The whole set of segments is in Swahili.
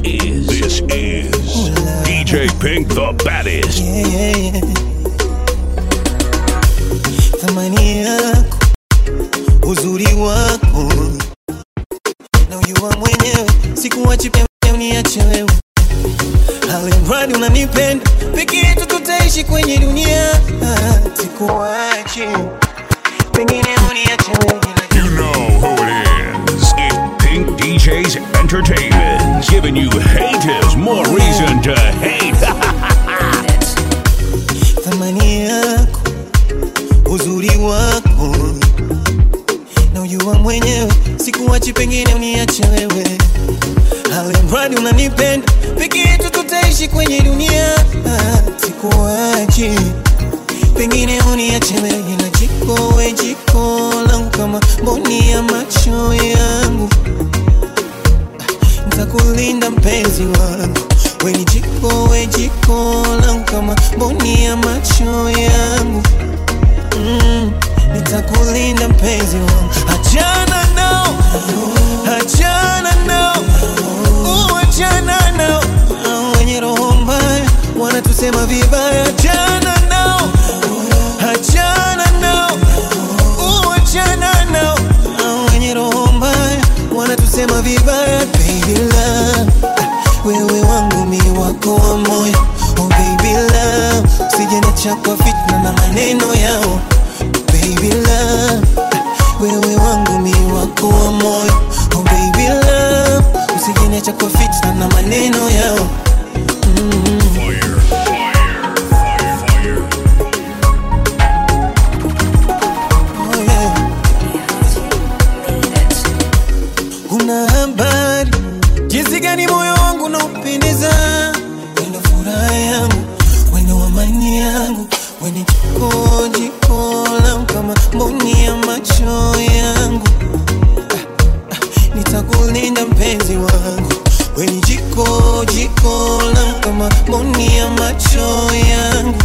is this is DJ Pink the baddest. Yeah, yeah, yeah. Thamani yako, uzuri wako na ujua mwenyewe, sikuwachi pia uniache wewe, alimradi unanipenda, peke yetu tutaishi kwenye dunia, sikuwachi pengine uniache wewe You know who it is. It's Pink DJs Entertainment, giving you haters more reason to hate. thamani yako, uzuri wako na ujua mwenyewe, sikuwachi pengine uniache wewe, alimradi unanipenda, peke yetu tutaishi kwenye dunia, sikuwachi pengine uniache wewe na jiko we jiko langu kama mboni ya macho yangu nitakulinda mpenzi wangu we ni jiko we jiko langu kama mboni ya macho yangu mm, nitakulinda mpenzi wangu achana nao achana nao uh, achana nao Hao wenye roho mbaya wanatusema vibaya achana nao achana nao uh, achana nao Hao wenye roho mbaya wanatusema vibaya baby love wewe wangu mi wako wa moyo oh baby love usije niacha kwa fitna na maneno yao baby love wewe wangu mi wako wa moyo oh baby love usije niacha kwa fitna na maneno yao Fire, fire, fire, fire. oh yeah. Una habari jinsi gani moyo wangu unaupendeza, wendo furaha yangu, wendo amani yangu, wende jiko jiko langu kama mboni ya macho yangu. Ah, ah, Nitakulinda mpenzi wangu, weni jiko jiko langu kama mboni ya macho yangu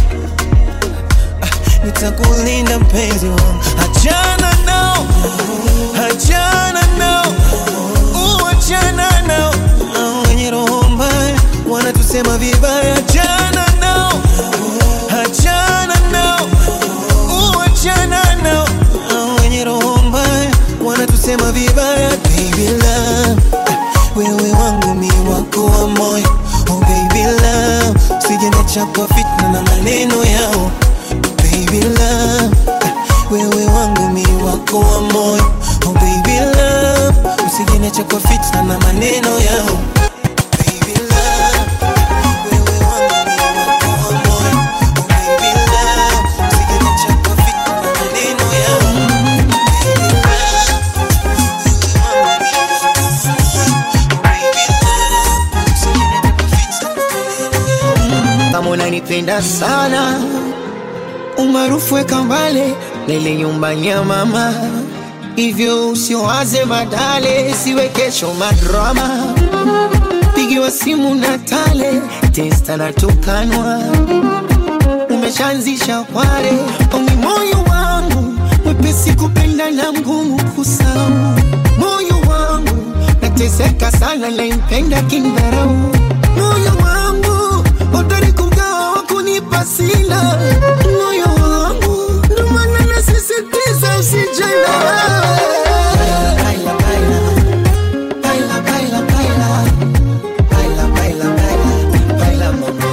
nitakulinda mpenzi wangu, achana nao, achana nao, uh, achana nao, Hao wenye roho mbaya wanatusema vibaya, achana nao, achana nao, uh, achana nao, Hao wenye roho mbaya wanatusema vibaya, baby love, wewe wangu mi wako wa moyo, oh baby love, usije niacha kwa fitna na maneno yao baby love wewe wangu mi wako wa moyo oh baby love usijeniacha kwa fitna na maneno yao Baby love, wewe wangu mi wako wa moyo. Oh baby love, usijeniacha kwa fitna na maneno yao. Baby love, wewe wangu mi wako wa moyo. Oh baby love, usijeniacha kwa fitna na maneno yao. kama unanipenda sana umaarufu weka mbale lele nyumbani ya mama hivyo usiowaze badale siwe kesho madrama pigiwa simu na tale testa na tukanwa umeshaanzisha kware oni moyo wangu mwepesi kupenda na mgumu kusau moyo wangu nateseka sana naimpenda kindharau moyo wangu hodari kugawa wakunipa sila moyo wangu ndomana nasisitiza usijana Baila, baila. Baila, baila, baila. Baila, baila, baila. Baila, mama.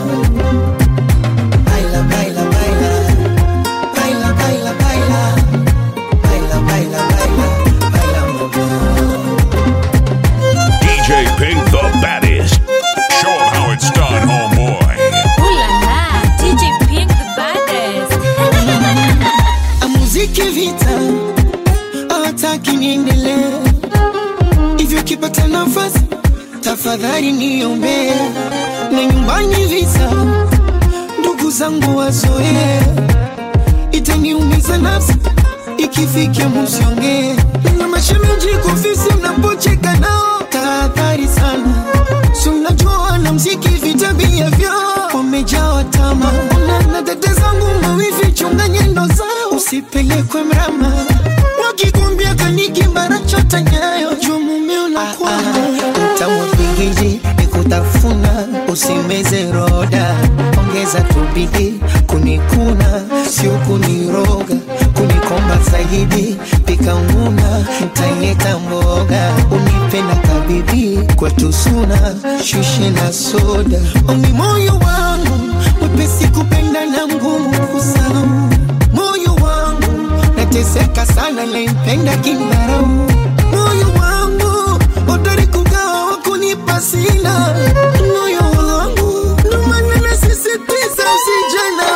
Baila, baila, baila. Baila, baila, baila. Baila, baila, baila. Baila, mama. DJ Pink the baddest. Show 'em how it's done, homeboy. Ooh la la, DJ Pink the baddest. muziki vita hawataki niendelee hivyo kipata nafasi tafadhali niombee na nyumbani vita ndugu zangu wazoee itaniumiza nafsi ikifikia musiongee na mashemeji kofisi mnapocheka nao tahadhari sana si unajua wanamziki vitabia vyao wamejawa tama na na dada zangu mawivi chunga nyendo zao usipelekwe mrama wakikumbia kaniki mara chota nyayo juu mume unakuwa Utamu wa pingiji usimeze roda, ongeza tu bidii kunikuna, sio kuniroga, kunikomba zaidi, pika nguna, ntaileta mboga, unipenda kabibi, kwetu suna, shushe na soda, oni moyo wangu mwepesi kupenda na mgumu kusahau, moyo wangu nateseka sana, naipenda kindharau, moyo wangu hodari kugawa wakunipa sina, moyo wangu ndo maana nasisitiza usijana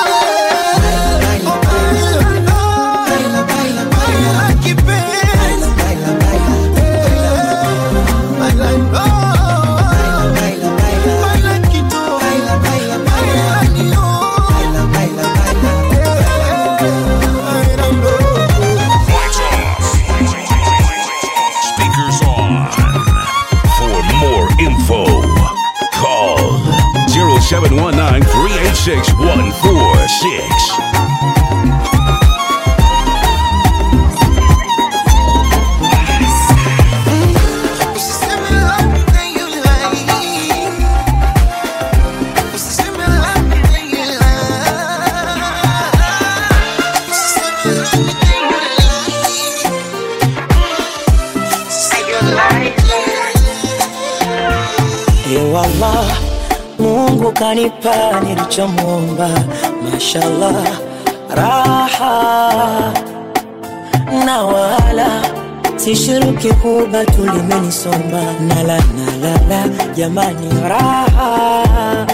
Lights off. Speakers on. For more info, call 0719 386 146. Ewala, Mungu kanipa nilichomwomba, mashallah, raha na wala sishiruki kuba tulimenisomba, nala nalala, jamani, raha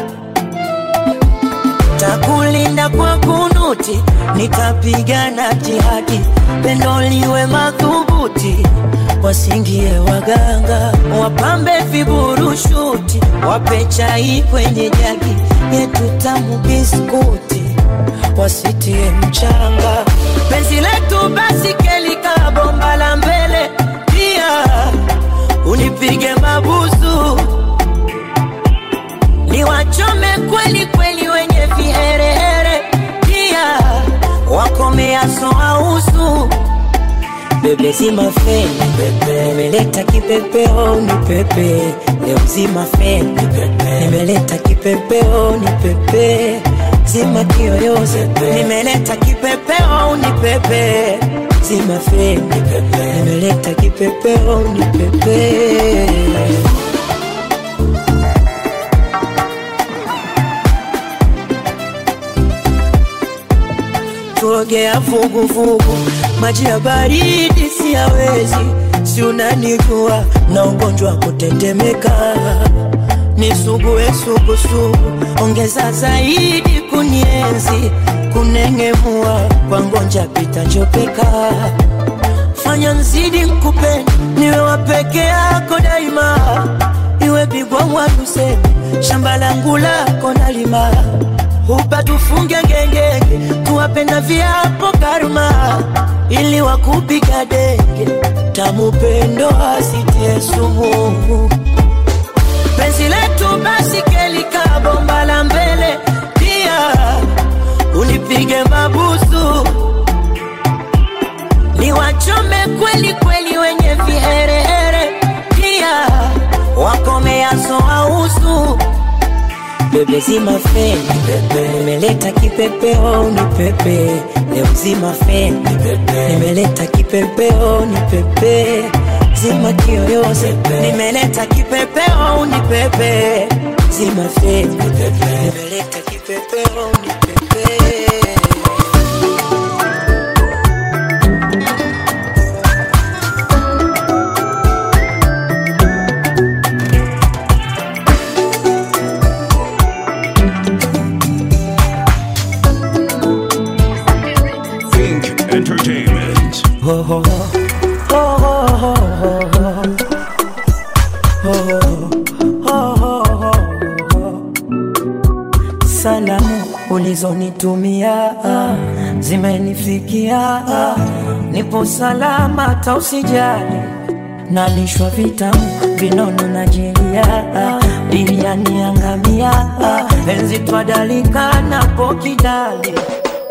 takulinda kwa kunuti, nitapigana jihadi, pendo liwe madhubuti, wasingie waganga, wapambe viburushuti, wape chai kwenye jagi yetu tamu biskuti, wasitie mchanga, penzi letu basi kelika bomba la mbele, pia unipige mabusu niwachome kweli kweli wenye viherehere, pia wakomeaso ausu bebe zima feni pepe, nimeleta kipepeo ni pepe leo zima feni pepe, nimeleta kipepeo ni pepe zima kiyoyozi nimeleta kipepeo ni pepe zima feni pepe, nimeleta kipepeo ni pepe tuogea vuguvugu, maji ya baridi siyawezi, si unanijua na ugonjwa wa kutetemeka, nisugue sugusugu, ongeza zaidi kunienzi, kunengemua kwa ngonja pita njopeka, fanya nzidi nkupende, niwe wa peke yako daima, iwe bigwa mwaduseni, shamba langu lako nalima hupa tufunge ngengenge, tuwapenda viapo karma, ili wakupiga denge, tamupendo asitie sumu. Penzi letu basi kelika bomba la mbele, pia unipige mabusu, niwachome kweli kweli wenye viherehere, pia wakomeaso ausu bebe zima feni pepe, nimeleta kipepeo ni pepe leo zima feni pepe, nimeleta kipepeo ni pepe zima kiyoyozi nimeleta kipepeo ni pepe zima feni pepe, nimeleta kipepeo ni pepe Think Entertainment. ho ho ho ho ho ho ho ho ho salamu ulizonitumia zimenifikia, nipo salama, tausijali nalishwa vitamu vinono na jelia biriani ya ngamia enzi twadalika napo kidali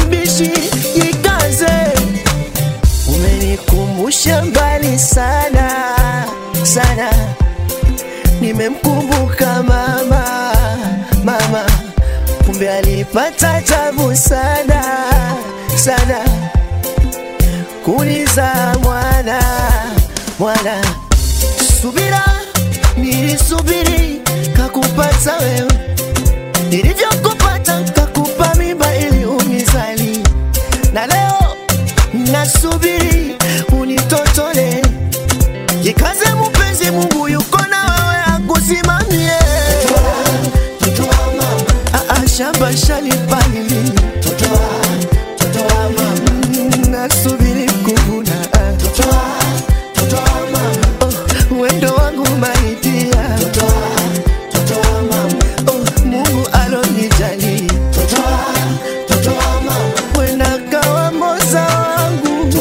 natamani sana sana, nimemkumbuka mama mama, kumbe alipata tabu sana sana kuniza mwana mwana. Subira nilisubiri kakupata wewe, nilivyokupata kakupa mimba ili unizali, na leo nasubiri unitotole. Jikaze mpenzi, Mungu yuko na wewe akusimamie. Ah, ah, shamba shalipalili nasubiri kuvuna Oh, wendo wangu maidia Oh, Mungu alonijali wenda kawa moza wangu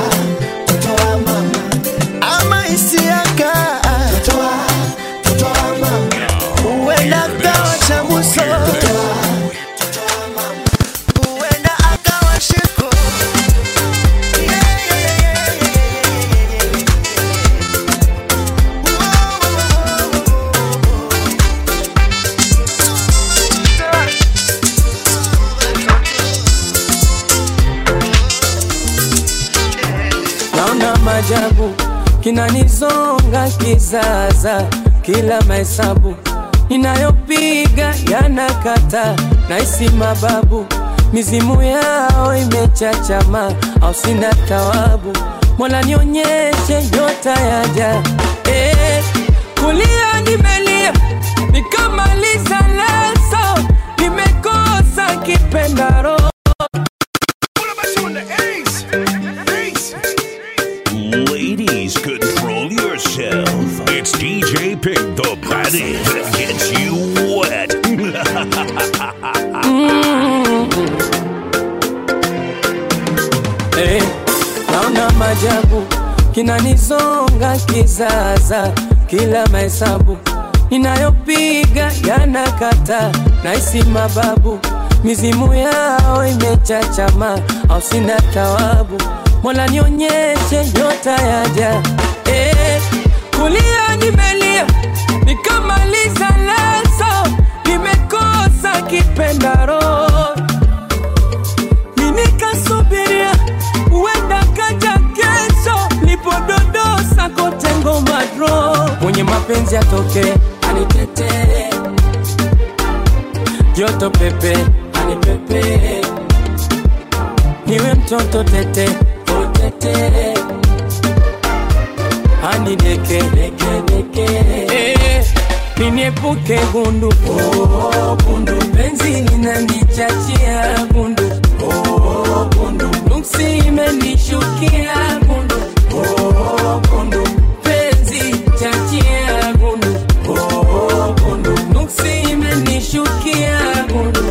ama isiaka wenda kawa chamuso wenda akawa shiko naona majabu kinanizonga kizaza, kila mahesabu ninayopiga yanakata, naisi mababu mizimu yao imechachama, au sina tawabu. Mola nionyeshe nyota yaja, eh, kulia nimelia nikamaliza leso, nimekosa kipendaro Ladies, control yourself. It's DJ Pick the baddest that gets you wet. Eh, naona majabu kinanizonga kizaza, kila mahesabu ninayopiga yanakata, naisi mababu mizimu yao imechachama, au sina tawabu. Mola nionyeshe nyota yaja, eh, kulia nimelia nikamaliza leso, nimekosa kipendaro minikasubiria uenda kaja kesho lipododosa kote ngoma dro mwenye mapenzi atoke anitetee joto pepe anipepe niwe mtoto tete utete anideke Eh, niniepuke gundu oh, gundu penzi linanichachia gundu oh, gundu nuksi imenishukia gundu oh, gundu penzi chachia gundu oh, gundu nuksi imenishukia gundu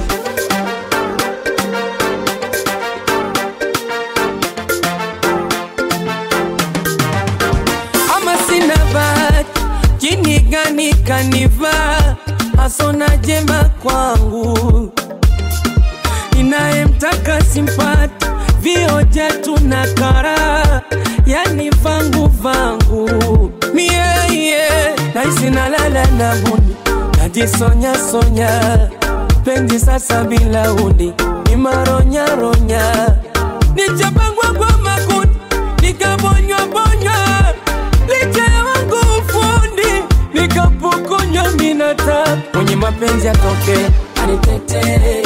ama sina bahati, jini gani kanivaa, hasona jema kwangu, inayemtaka simpati, vioja tuna kara, yani vangu vangu mieye, naisi nalala na buni, najisonya sonya, penzi sasa bila uni, ni maronya ronya, nichapangwa kwa makuti, nikabonywa bonywa licha ya wangu ufundi nikapokonywa minata mwenye mapenzi atoke anitetee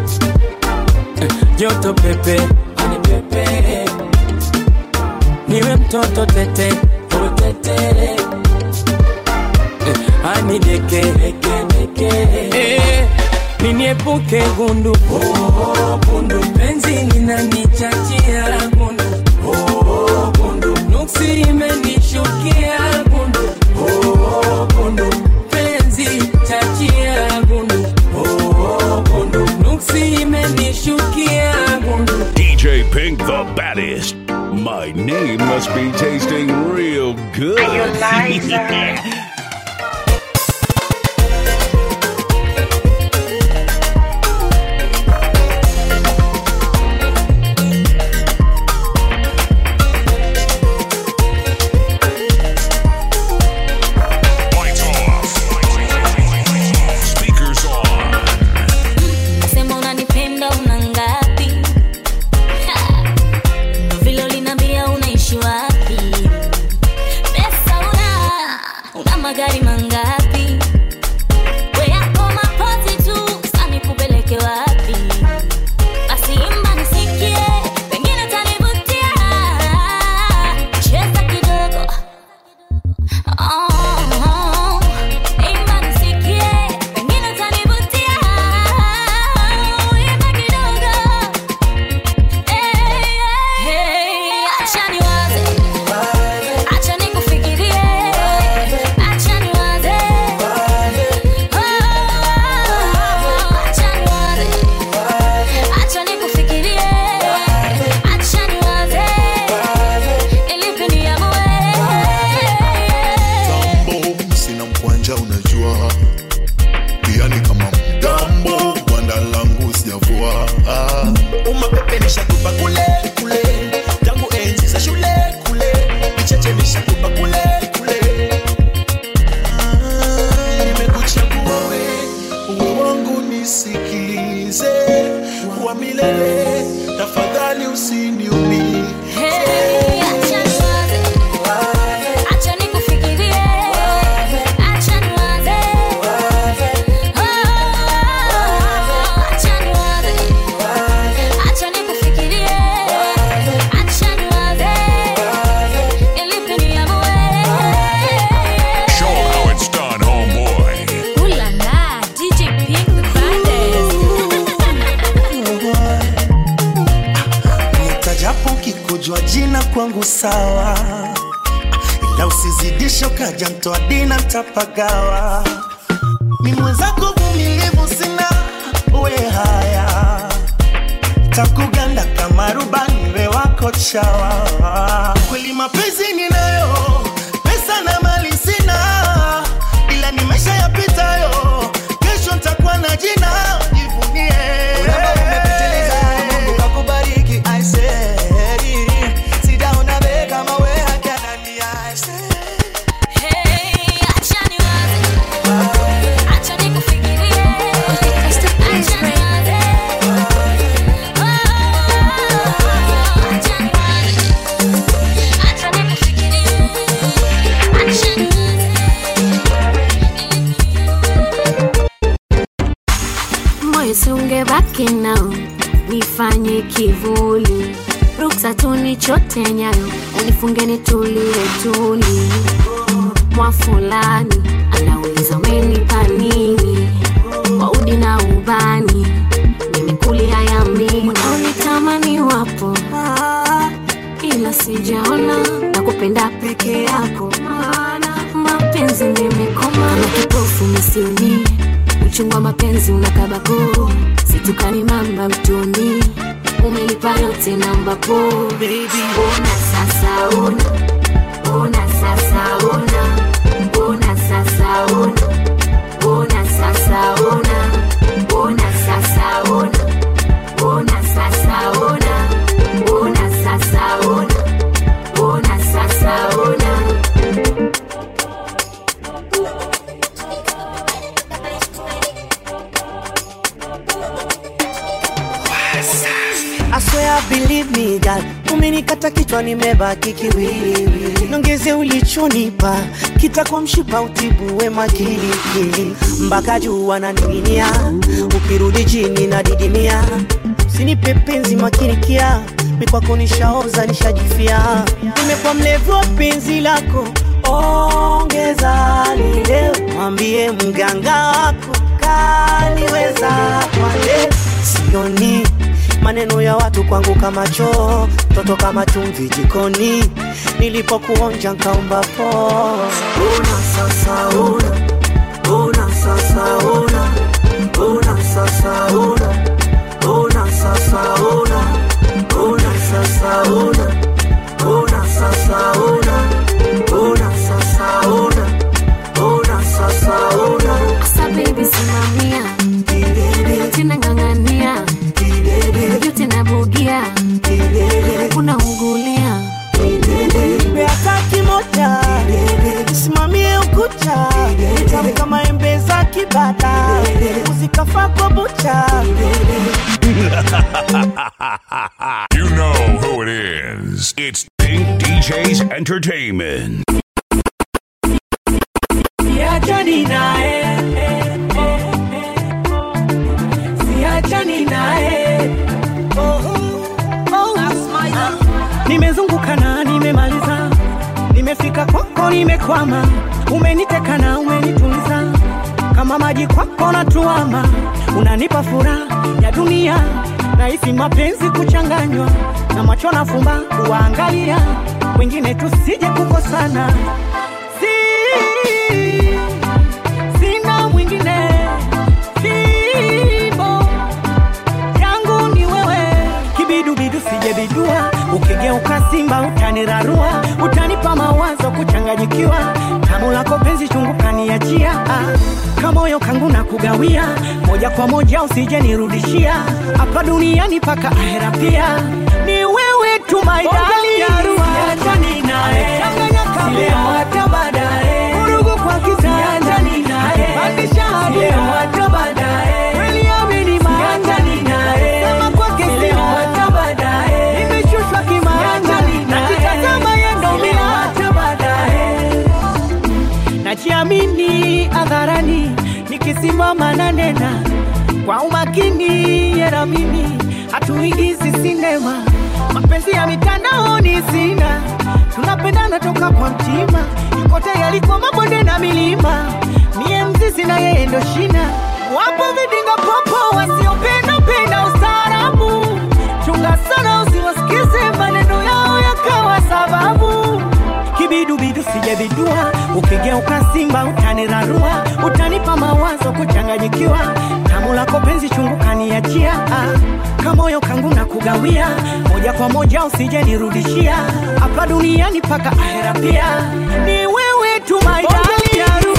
joto pepe anipepe niwe mtoto tete utetere anideke Eh, niniepuke gundu oh, gundu penzi linanichachia gundu oh, gundu nuksi imenishukia gundu oh, gundu penzi chachia gundu oh, gundu nuksi imenishukia gundu DJ Pink the baddest. My name must be tasting real good. sawa, ila usizidishe ukaja mtoa dina ntapagawa. Mi mwenzako vumilivu sina, uwe haya takuganda kama rubani we wako chawa. Kweli mapenzi ninayo, pesa na mali sina, ila ni maisha yapitayo, kesho ntakuwa na jina, jivunie Urembo umepitiliza, Mungu kakubariki, I said. Sijaona be kama we hakanani, I said. Hey, acha niwaze. Acha nikufikirie. Acha niwaze. Oh, acha niwaze. Acha nikufikirie. Acha moyo sungebaki nao nifanye kivuli ruksa tunichote nyayo unifunge nitulie tuli mwa fulani anauliza umenipa nini kwa udi na ubani nimekulia ya mimi unaonitamani wapo Ah, ila sijaona na kupenda peke yako maana mapenzi nimekoma na kipofu misioni uchungu wa mapenzi unakabako situkani mamba mtoni umelipa yote namba po ona sasa ona ona sasa ona ona sasa ona ona sasa ona ona sasa ona ona sasa ona ona sasa ona ona sasa ona I swear believe me girl, umenikata kichwa nimebaki kiwiliwili, nongeze ulichonipa kitakuwa mshipa utibu wema kilikili, mpaka juu wananing'inia, ukirudi chini na didimia, usinipe penzi makinikia, mikwako nishaoza nishajifia, nimekuwa mlevu wa penzi lako, ongeza lile, mwambie mganga wako kaniweza kwa leo sioni maneno ya watu kwangu kama choo, toto kama chumvi jikoni, nilipokuonja nkaomba po. Una sasa una, una sasa una, una sasa una, una sasa una, una sasa una, una sasa una, una sasa una, una sasa una. Asa baby simamia tena ng'ang'ania yote nabugia kuna ungulia Beata kimoja simamie ukuta tamu kama embe za kibada uzikafa kwa bucha You know who it is. It's Pink DJs Entertainment. siachani naye siachani naye nimezunguka na nimemaliza nimefika kwako nimekwama umeniteka na umenituliza kama maji kwako natuama unanipa furaha ya dunia nahisi mapenzi kuchanganywa na macho na fumba kuwaangalia wengine tusije kukosana si sina mwingine fimbo yangu ni wewe kibidubidu sijebidua ukigeuka simba utanirarua utanipa mawazo kuchanganyikiwa tamu lako penzi chungu kaniachia ah, kamoyo kangu na kugawia moja kwa moja usije nirudishia hapa duniani paka ahera pia ni wewe tu my darling. Siachani naye. Leo hata baadaye. Vurugu kwa kisasa. Pandisha hadi leo hata baadaye. Kweli amini maana. Sema kwake leo hata baadaye. Nimeshushwa kimaana. Nakitazama yeye ndo mimi. Najiamini hadharani nikisimama na nena kwa umakini yera mimi hatuigizi sinema mapenzi ya mitandaoni sina tunapendana toka kwa mtima yuko tayari kwa mabonde na milima mie mzizi na yeye ndo shina wapo vidinga popo wasiopenda penda ustaarabu chunga sana usiwasikize maneno yao yakawa sababu kibidubidu sijevidua ukigeuka simba utanirarua utanipa mawazo kuchanganyikiwa tamu lako penzi chungu kaniachia ah, kamoyo kangu na kugawia moja kwa moja usijenirudishia hapa duniani paka ahera pia ni wewe tu my darling.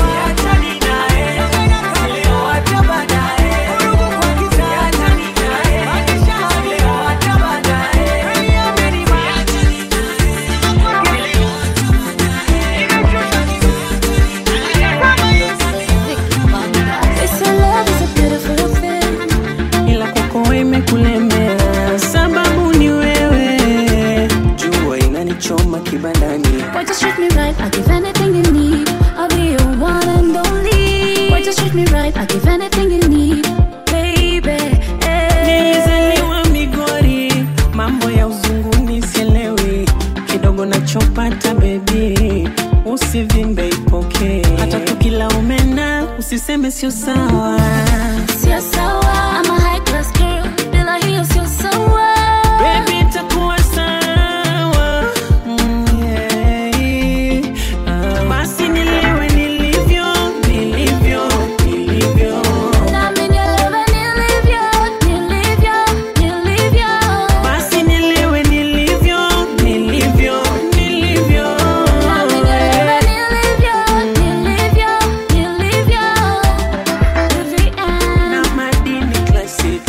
It's your love is a beautiful thing. ila kwako imekulemea, sababu ni wewe. Jua inanichoma kibandani, Why just treat me right? I give anything you need. I'll be your one and only. Why just treat me right? I give anything you need, baby. eh. nilizaliwa Migori, mambo ya uzunguni sielewi, kidogo nachopata bebi, usivimbe ipokee, hata tukila umena usiseme sio sawa. Sio sawa. I'm a high class girl. Bila hiyo sio sawa. Baby, itakuwa sawa. Mm, yeah. Ah, Basi nilewe nilivyo, nilivyo, nilivyo. Nami nielewe nilivyo, nilivyo, nilivyo. Basi nilewe nilivyo, nilivyo, nilivyo. Nami nielewe nilivyo, nilivyo, nilivyo. Every end. Na madini classic.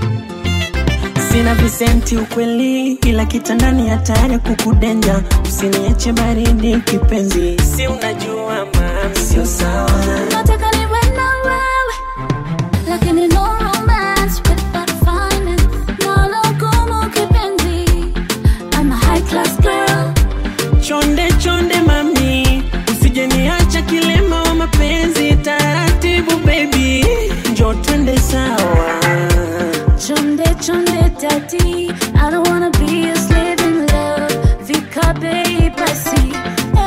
Sina visenti ukweli, ila kitandani hatari kukudenja. Usiniache baridi kipenzi, si unajua mama, sio sawa. Nataka niwe na wewe, lakini no romance without finance. Nalo gumu kipenzi. I'm a high class girl. Chonde chonde mami, usijeniacha kilema wa mapenzi. Taratibu baby, njo twende sawa. Chonde chonde daddy, I don't wanna be a slave in love. Vikabe basi.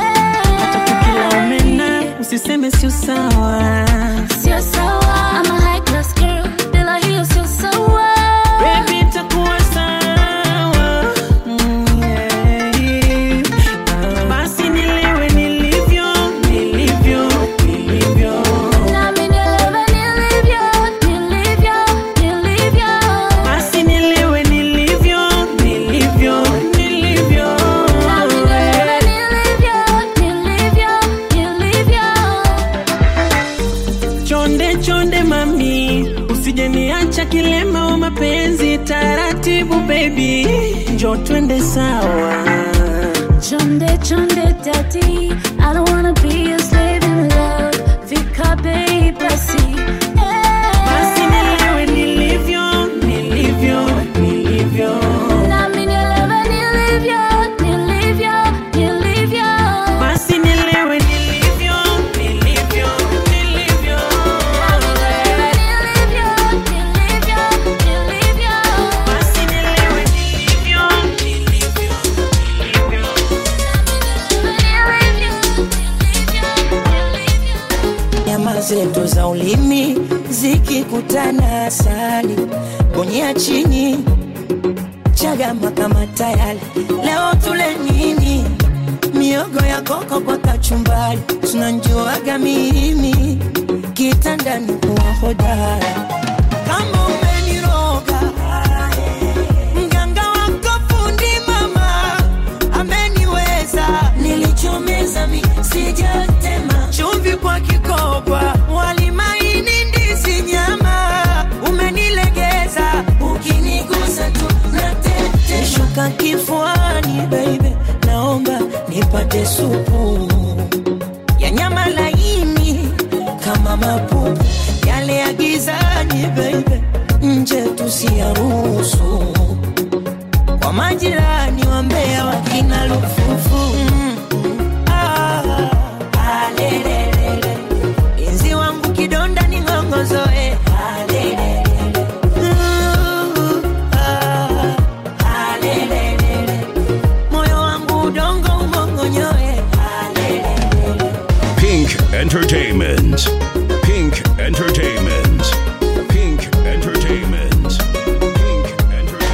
Kila umena usiseme sio sawa. Sio sawa. I'm a high class girl. Bila hiyo sio sawa. Baby itakuwa sawa. Mm, yeah. Ah, Basi nilewe nilivyo, nilivyo, nilivyo. Nami nielewe nilivyo, nilivyo, nilivyo. Basi nilewe nilivyo, nilivyo, nilivyo. Nami nielewe nilivyo, nilivyo, nilivyo. Chonde chonde mami, usijeniacha kilema wa mapenzi. Taratibu baby, njo twende sawa. Chonde chonde daddy, I don't wanna be a slave in love. Vikabe basi. Basi nilewe nilivyo, nilivyo, nilivyo. Nami nielewe nilivyo, nilivyo, nilivyo. Basi nilewe nilivyo, nilivyo, nilivyo. Nami nielewe nilivyo, nilivyo, nilivyo. Basi nilewe nilivyo, nilivyo, nilivyo. nyama zetu za ulimi zikikutana asali bonyea chini chagama kama tayari leo tule nini miogo ya koko kwa kachumbari tunanjuaga mimi kitandani kuwa hodara kama umeniroga mganga wako fundi mama ameniweza nilichomeza mi sijatema chumvi kwa kikoba walimaini ndizi nyama umenilegeza ukinigusa tu natete shuka kifuani baby naomba nipate supu ya nyama laini kama mapupu yale ya gizani baby nje tusiyaruhusu kwa majirani wa Mbeya wakina lufufu mm. ah, alelelele. Enzi wangu kidonda ni ng'ongozoe alelelele. Uh, ah, alelelele. moyo wangu udongo umongonyoe alelelele. Pink Entertainment. Pink Entertainment. Pink Entertainment. Pink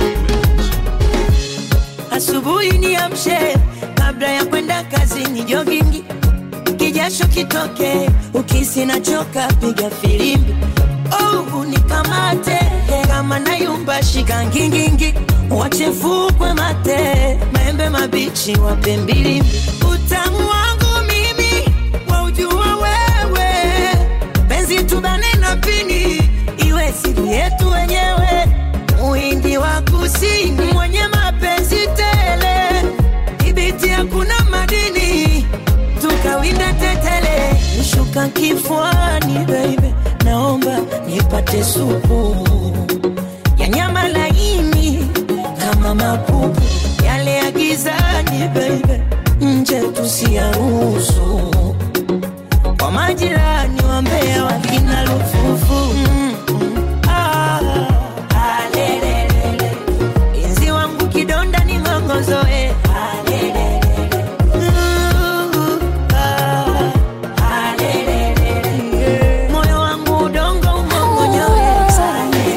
Entertainment. asubuhi niamshe kabla ya kwenda kazini joge ngingingi kijasho kitoke ukisi nachoka piga filimbi oh, unikamate kama nayumba shika ngingingi wachefukwe mate maembe mabichi wape mbili utamu wangu mimi waujua wewe penzi tubane na pini iwe siri yetu wenyewe muhindi wa kusini mwenye mapenzi tele ibiti hakuna madini tukawinda tetele nishuka kifuani baby naomba nipate supu ya nyama laini kama mapupu yale ya gizani baby nje tusiyaruhusu kwa majirani wambea wakina lufufu mm, mm, ah, ah, lelelele. Inzi wangu kidonda ni ngongozoe ah, lelelele. Uh, ah, ah, lelelele. moyo wangu udongo umongonyoe ah, lelelele.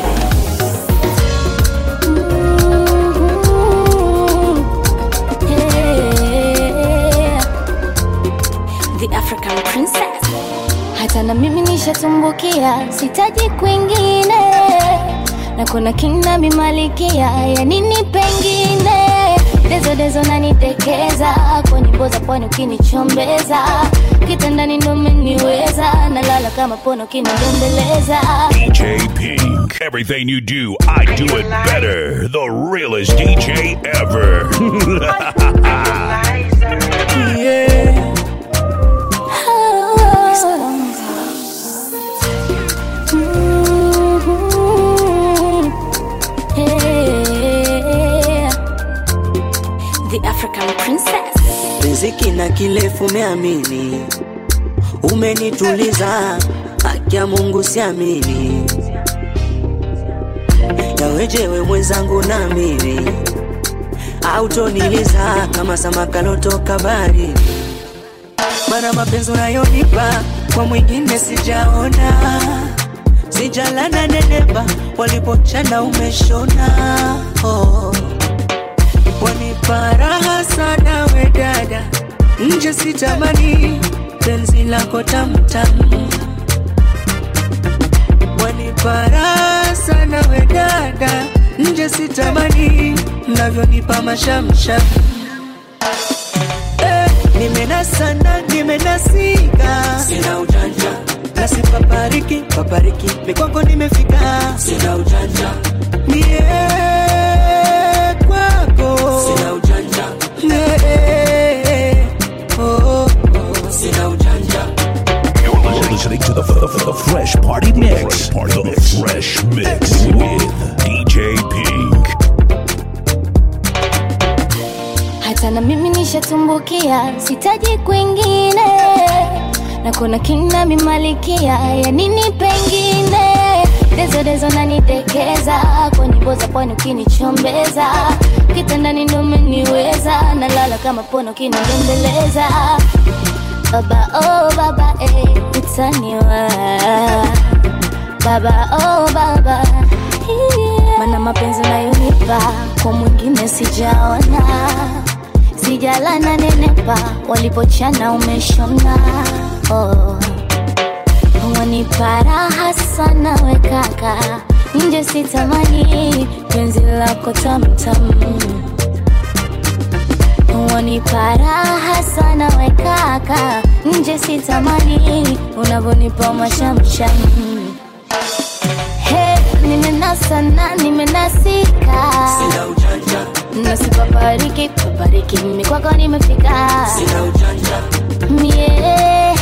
Yeah. The African Princess. Hata na mimi nishatumbukia, sitaji kwingine, na kuna kina mimalikia ya nini pengine dezo dezo nanitekeza kwa nyimbo za pwani ukinichombeza kitandani ndo umeniweza nalala kama pono ukinidembeleza DJ Pink. Everything you do, I do it better. The realest DJ ever. Yeah. Mhm. Yeah. The African Princess. riziki na kilefu umeamini umenituliza haki ya mungu siamini yawejewe mwenzangu na mimi autoniliza kama samaka lotoka bari mana mapenzi unayonipa kwa mwingine sijaona sijalana neneba walipochana umeshona oh. wanipa raha sana we dada nje sitamani penzi lako tamtam wanipa raha sana we dada nje sitamani mnavyonipa mashamsham eh, nimenasana nimenasika sina ujanja nasipapariki papariki mikwako nimefika sina ujanja mie kwako sina ujanja oh, oh, oh. sina ujanja You're listening to the, the, the Fresh Party Mix. the Fresh Mix with DJ Pink. hata na mimi nishatumbukia sitaji kwingine na kuna kina mimalikia ya nini pengine dezo dezo nanitekeza kwa nyimbo za pwani ukinichombeza kitandani ndo umeniweza nalala kama pono ukinidembeleza baba oh baba eh, utaniwa baba oh baba yeah. mana mapenzi unayonipa kwa mwingine sijaona sijalana nenepa walipochana umeshona oh. wanipa raha sana we kaka nje sitamani penzi lako tamtam wanipa raha sana we kaka nje sitamani unavyonipa mashamsham Hey, nimenasa na nimenasika sina ujanja nasipapariki papariki mimi kwako nimefika sina ujanja mie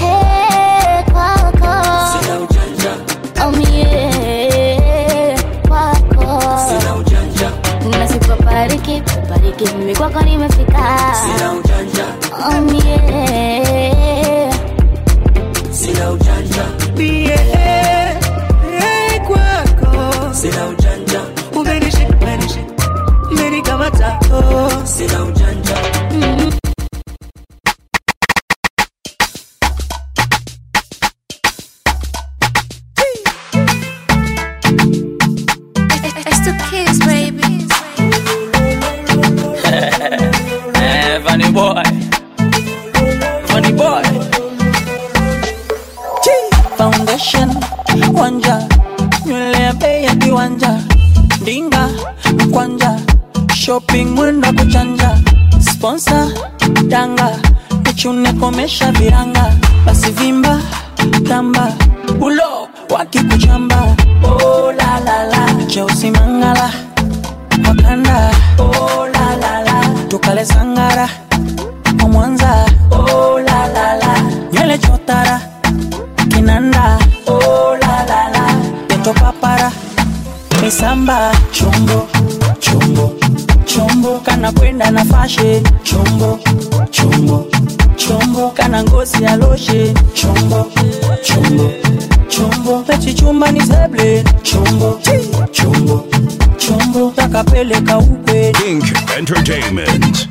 kwako sina ujanja oh, mie kwako sina ujanja nasipapariki papariki mimi kwako nimefika sina ujanja oh, mie sina ujanja mie kwako sina ujanja umenishika umenishika umenikamata oh. sina ujanja It's the kids, baby. Eh, Funny boy. Funny boy foundation wanja nywele ya bei ya kiwanja ndinga mkwanja shopping mwendo kuchanja sponsor danga nichune komesha viranga basi vimba tamba ulo wakikuchamba oh, la, la, la. cheusi mangala wakanda oh, la, la, la. tukale sangara wa mwanza oh, la, la, la. nywele chotara kinanda oh, la, la, la. peto papara misamba chombo chombo chombo kana kwenda na fashe chombo chombo chombo kana ngozi ya loshe chombo chombo chombo pechi chumba ni seble chombo chombo chombo takapeleka ukwe Pink Entertainment.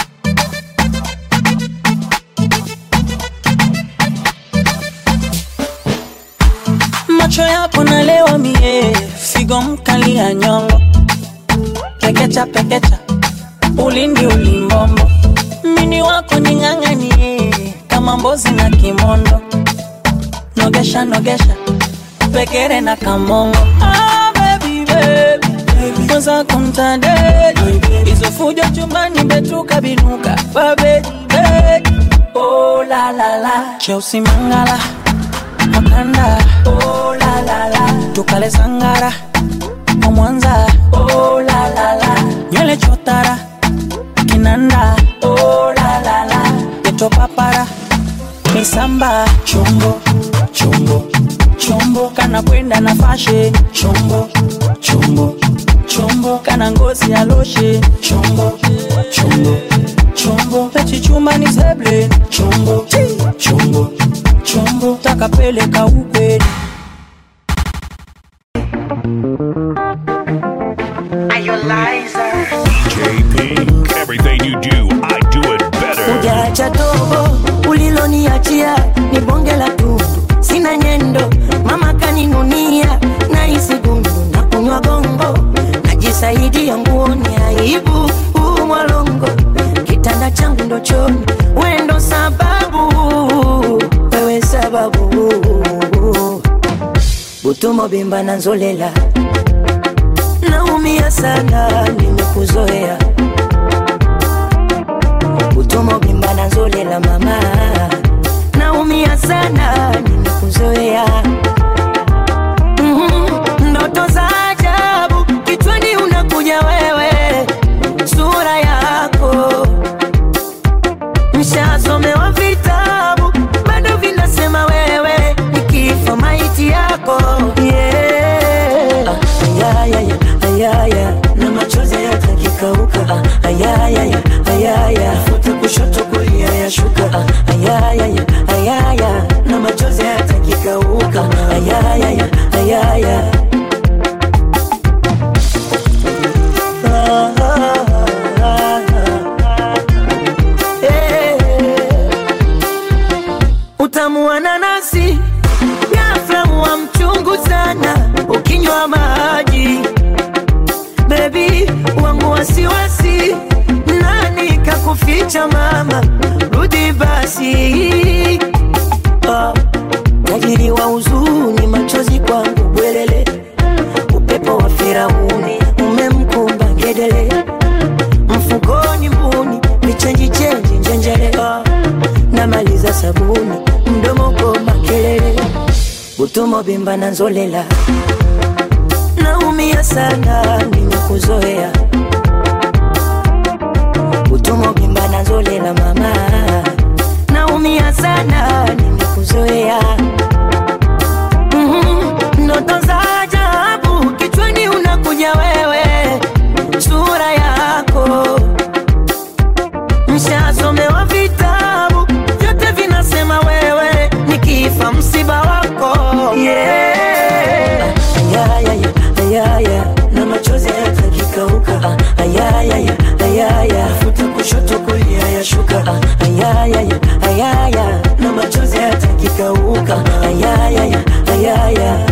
macho yako nalewa mie figo mkali ya nyongo pekecha pekecha ulindi ulimbombo mini wako ning'ang'anie kama mbozi na kimondo nogesha nogesha pekere na kamongo ah, baby, baby. kwanza kumtandeli hizo fujo chumbani betuka binuka babeji oh, la, la, la. cheusi mangala makanda oh, la, la, la. tukale sangara wa mwanza oh, la, la, la. nywele chotara kinanda oh, la, la, la. yeto papara misamba chombo chombo chombo kana kwenda na fashe chombo chombo chombo kana ngozi ya loshe chombo chombo chombo pechi chuma ni seble chombo chombo chombo takapeleka ukweli DJ Pink. Everything you do, I do it better. Ujaacha tobo uliloniachia ni bonge la tupu, sina nyendo, mama kaninunia na isi gundu na kunywa gongo, najisaidia nguoni aibu huu mwalongo, kitanda changu ndo choni, wendo sababu, wewe sababu, butumo bimba na nzolela, naumia sana, nimekuzoea utomo bimba na nzolela mama naumia sana nimekuzoea Mhm, ndoto za ajabu kichwani unakuja wewe sura yako mshasomewa vitabu bado vinasema wewe nikifa maiti yako yeah. ah, ayayaya, ayaya, na machozi yatakikauka ah, ayayaya, ayaya, futa kushoto kulia yashuka ah, ayayaya, ayaya, na machozi yatakikauka ayayaya, ayaya. Ah, ah, ah, ah. Eh. Utamu wa nanasi ghafla wa mchungu sana ukinywa maji bebi wangu wasiwasi nani kakuficha mama rudi basi Ah, tajiri wa huzuni machozi kwangu bwelele upepo wa firauni umemkumba ngedele mfukoni mbuni vichenji chenji njenjele Ah, namaliza sabuni mdomo goma kelele butumo bimba na nzolela naumia sana nimekuzoea utumo bimba na nzolela mama naumia sana nimekuzoea Mhm, ndoto za ajabu kichwani unakuja wewe sura yako mshasomewa vitabu vyote vinasema wewe nikifa msiba wako yeah. ayayaya, ayaya, na machozi yatakikauka Ah, ayayaya, ayaya, futa kushoto kulia yashuka Ah, ayayaya, ayaya, na machozi yatakikauka ayayaya, ayaya.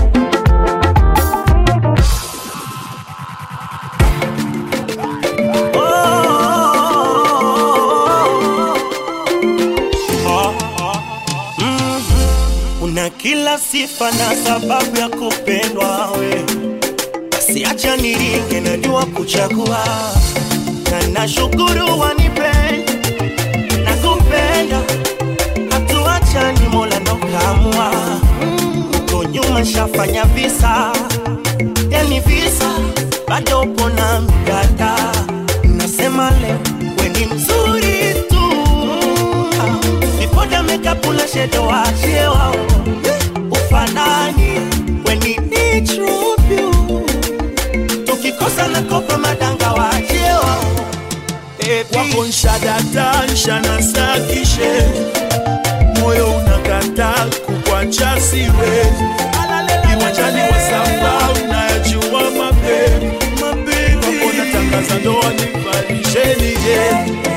una kila sifa na sababu ya kupendwa we basi acha niringe najua kuchagua na nashukuru wanipenda na kupenda hatuachani mola ndo kaamua uko nyuma shafanya visa yani visa bado upo na mdada nasema leo we ni mzuri tu vipoda mekapula shedo wachie wao ufanani we ni true tukikosa na kopa madanga wachie wao wako nshadata nshanasakishe moyo unakata kukwacha siwe kiwanjani wa samba unayajua mape wako natangaza ndoa nivalisheniye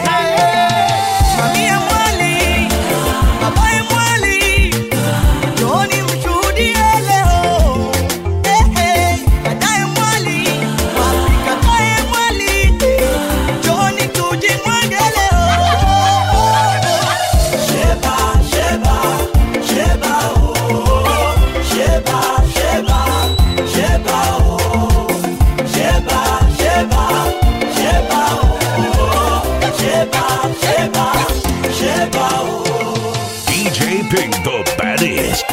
Mamia mwali, babaye mwali, njooni mshuhudie leo. Eh, eh, dadaye mwali, wapi kakaye mwali, njooni tujimwage leo. Sheba, sheba, sheba, oh. Sheba, sheba, sheba, oh. Sheba, sheba, sheba, oh. Sheba, sheba, sheba, oh. DJ Pink the baddest.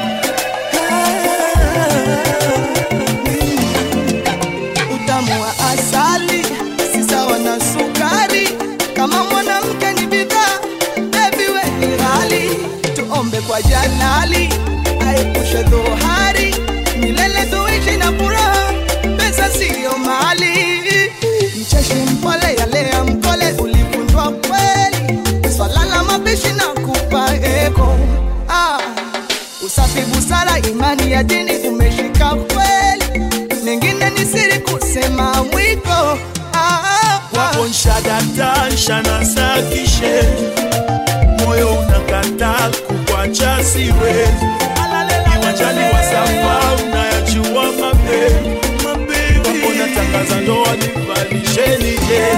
utamu wa asali si sawa na sukari kama mwanamke ni bidhaa bebi we ni ghali tuombe kwa jalali aepushe dhohari milele tuishi na furaha pesa siyo mali mcheshi mpole yalea mkole ulifundwa kweli swala la mapishi na kupa eko ah. usafi busara imani ya dini umeshika kweli mengine ni siri kusema mwiko ah, ah, ah. wako nshadata nshanasakishe moyo unakata kukwacha siwe kiwanjani wa samba unayajua mape wako natangaza ndoa nivalisheniye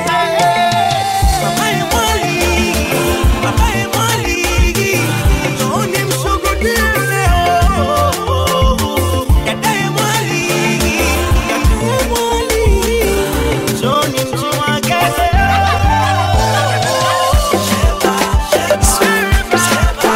Babaye mwali, babaye mwali, njooni mshuhudie leo. Dadaye mwali, kakaye mwali, njooni mjimwage leo. Sheba, sheba, sheba,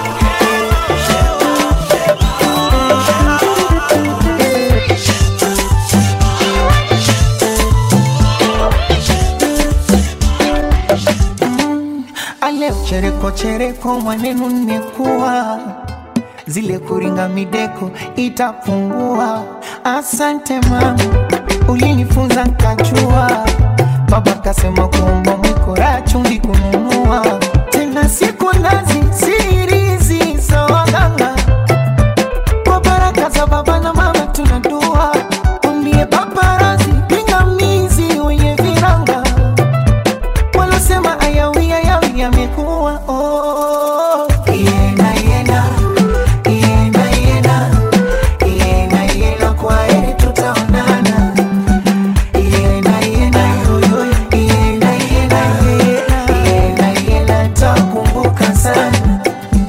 ale chereko chereko mwanenu nimekuwa zile kuringa mideko itapungua asante mama ulinifunza nkachua baba kasema kuomba mwikora chumvi kununua tena siku nazi sirizi za waganga kwa baraka za baba na mama tunadua umbie paparazi pingamizi wenye viranga wanasema ayawi ayawi yamekuwa oh. Iena, iena, iena, iena, iena, iena, kwa heri tutaonana. Iena, iena, yo, yo, iena, iena, iena, iena, iena, takumbuka sana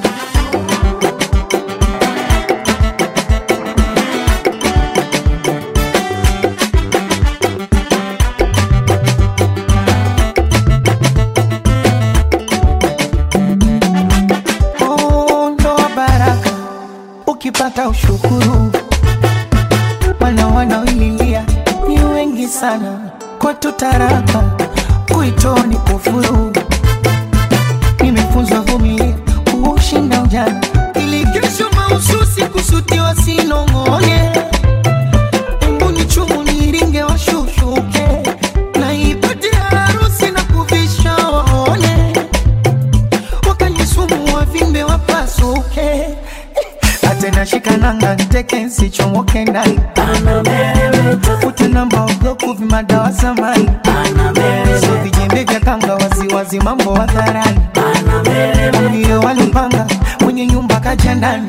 Oh, ndoa baraka ukipata ushukuru wana wanaoililia ni wengi sana kwa tutaraka kuitoa ni kufuru nimefunzwa vumilia kuushinda ujana ili kesho mahususi kusutiwa sinong'one mbuni chumu niringe washushuke na ipate harusi na kuvisha waone wakanisumu wavimbe wapasuke atena shikananga nteke nsichomoke ndani ute namba obloku vimadawa samani so vijembe vya kanga waziwazi mambo hadharani ndiyo walipanga mwenye nyumba kaja ndani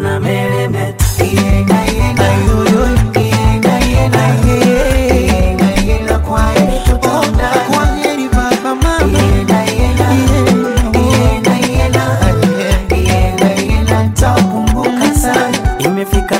Iena, iena, yoyo, iena, iena, iena, iena, kwa heri tutaonana. Kwa heri baba, mama. Iena, iena, iena, iena, iena, iena, iena, takumbuka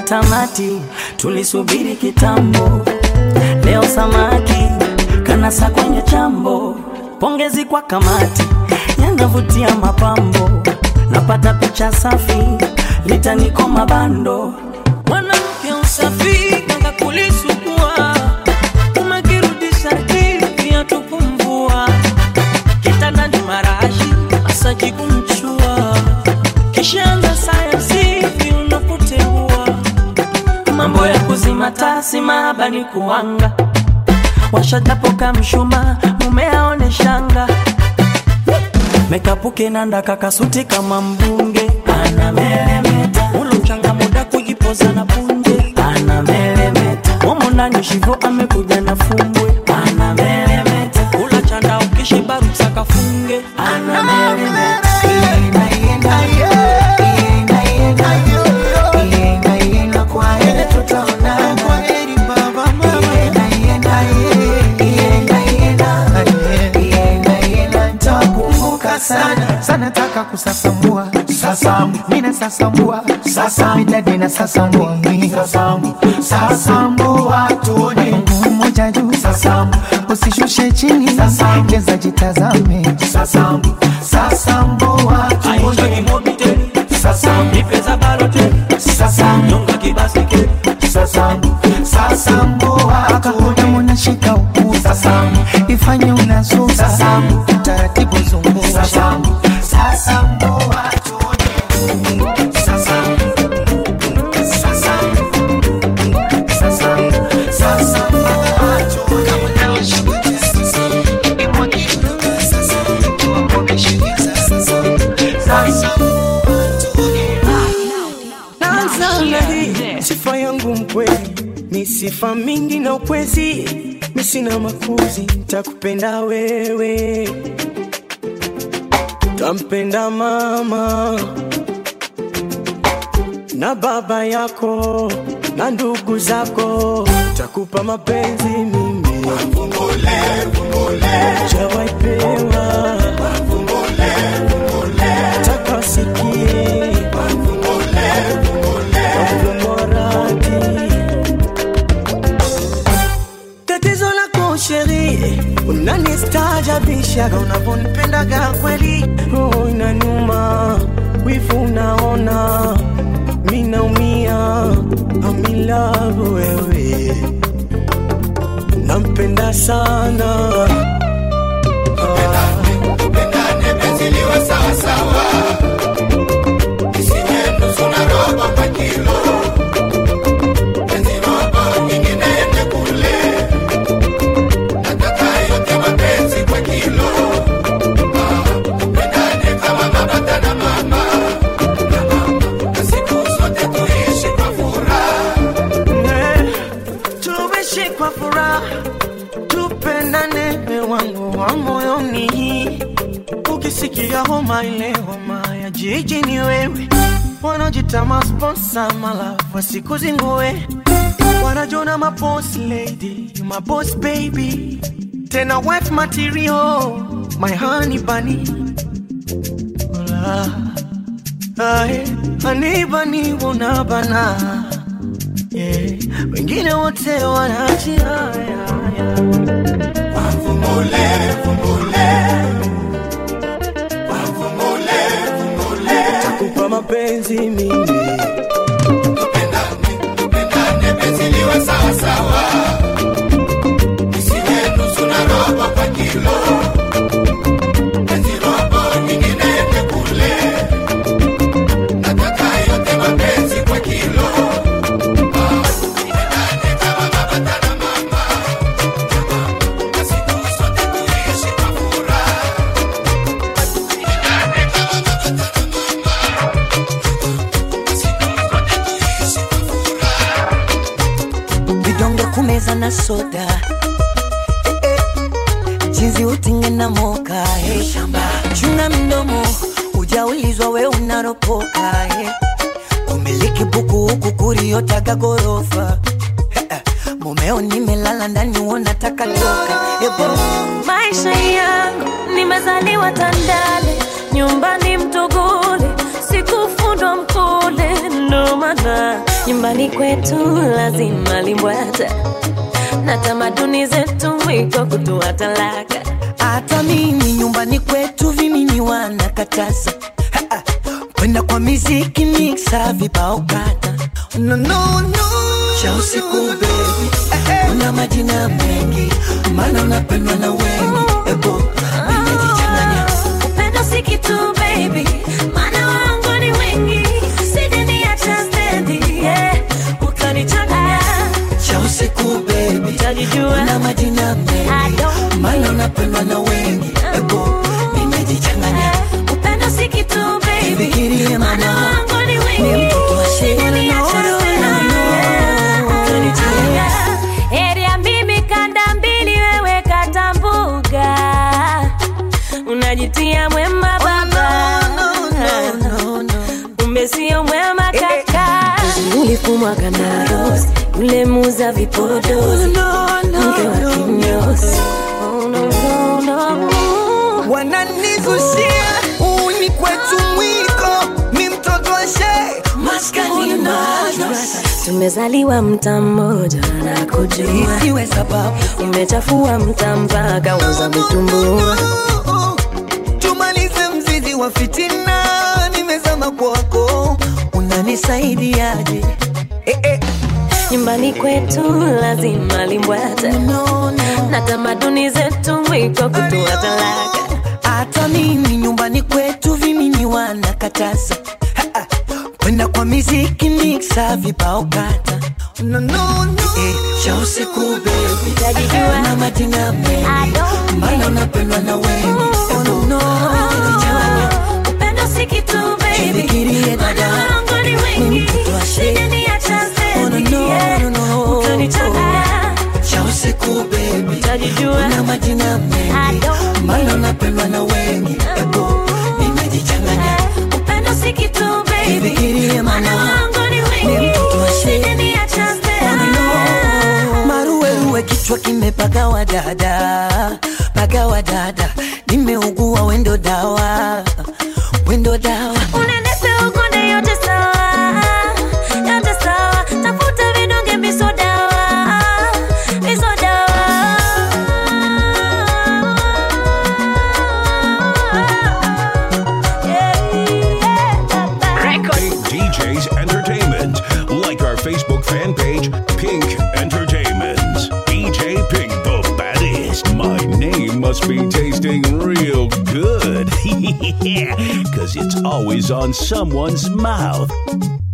tamati, tulisubiri kitambo. Leo samaki kanasa kwenye chambo, pongezi kwa kamati, yanavutia mapambo, napata picha safi, litaniko mabando. Mwanamke usafi kanga kulisugua, umekirudisha kipya tukumvua, kitandani marashi masaji kumchua, kishaanza sayansi unapoteua mambo ya kuzima tasi mahaba ni kuanga washatapoka mshuma mume aone shanga mekapuke nanda kakasuti kama mbunge anameremeta ulo mchanga muda kujipoza na punje anameremeta momo ndani shivo amekuja na fumbwe anameremeta ula chanda ukishiba rusaka funge anameremeta sana sana taka kusasambua sasambu mina sasambua sasambu midadi na sasambua sasambu sasambua tuone mguu mmoja juu sasambu usishushe chini sasambu cheza jitazame sasambu sasambua tuone sasambu sasambu sasambu sasambua tuone unashika ukuu sasambu ifanye unazuka sasambu taratibu zungusha sasambu sasambua tuone sasambu sasambu sasambu sasambua tuone Naanza na hii sifa yangu mkweli, ni sifa mingi na ukwezi, mi sina makuzi, takupenda wewe, tampenda mama na baba yako na ndugu zako, takupa mapenzi mimi jawaipewa taka usikie Moradi. Tatizo lako sheri, unanistaajabishaga unavyonipendaga kweli, roho inaniuma, wivu unaona, mi naumia, amilavu wewe, nampenda sana Eh, tuishi kwa furaha, tupendane ewe wangu wa moyoni. Ukisikia homa ile homa ya jiji ni wewe, wanajita masponsa malafu wasikuzingue, wanajona maboss lady, you my boss baby, tena wife material, my honey bunny. Hola. Ae, honey bunny unabana yeah. Wengine wote wanaachia takupa mapenzi mimi vidonge kumeza na soda eh, eh, jinsi utinge na moka eh. chunga mdomo ujaulizwa we unaropoka eh. umiliki buku huku kuriotaga gorofa eh, eh, mumeo nimelala ndani unataka toka ebo maisha yangu nimezaliwa Tandale, nyumbani Mtogole, sikufundwa Mkole, ndo maana nyumbani kwetu lazima limbwata na tamaduni zetu mwiko kutoa talaka hata mimi nyumbani kwetu vimini wanakataza Ha, ha. kwenda kwa miziki miksa vibao kata no, no, no. cha usiku bebi una majina mengi maana unapendwa na wengi ebo nimejichanganya upendo si kitu baby maana wangu ni wengi sijaniacha stendi yeah. utanichanganya cha usiku bebi utajijua una majina mengi maana unapendwa na wengi ebo nimejichanganya upendo si kitu baby Fikirie maana mama, wangu ni ni wengi mtoto wa shida, sijaniacha no, no, stendi yeah. utanichanganya heri ya mimi kanda mbili wewe katambuga unajitia mwema baba kumbe sio mwema kaka ulifumwa kana rosi yule muza vipodozi mke wa kinyosi Oh, no, no, no. wananizushia uni kwetu mwiko mi mtoto wa shee maskani madrasa tumezaliwa mta mmoja na kujua isiwe sababu umechafua mta mpaka uza vitumbua tumalize mzizi wa fitina nimezama kwako unanisaidiaje eh, eh. nyumbani kwetu lazima limbwata no, no. na tamaduni zetu mwiko kutoa talaka hata mimi nyumbani kwetu vimini wanakataza Ha, ha. kwenda kwa miziki miksa vibao kata no, no, no. Eh, cha usiku bebi Utajijua. na majina mengi don't maana unapendwa na wengi oh, no, no. Nimejichanganya. upendo si kitu baby Jifikirie dada. Maana wangu ni Ni wengi mtoto wa shee. sijaniacha Oh, no, stendi no, yeah. no, no. utanichanganya cha usiku bebi utajijua na majina mengi don't maana unapendwa na wengi ebo nimejichanganya upendo si kitu baby Jifikirie Maana mama. wangu ni Ni wengi mtoto wa shee. sijaniacha stendi maruweruwe kichwa kimepagawa dada pagawa dada nimeugua wendo dawa wendo dawa Unenese ukonde yote sawa, yote sawa. Tafuta vidonge misodawa, misodawa. Pink DJs Entertainment. Like our Facebook fan page, Pink Entertainment. DJ Pink, the baddest. My name must be tasting real good. Cause it's always on someone's mouth.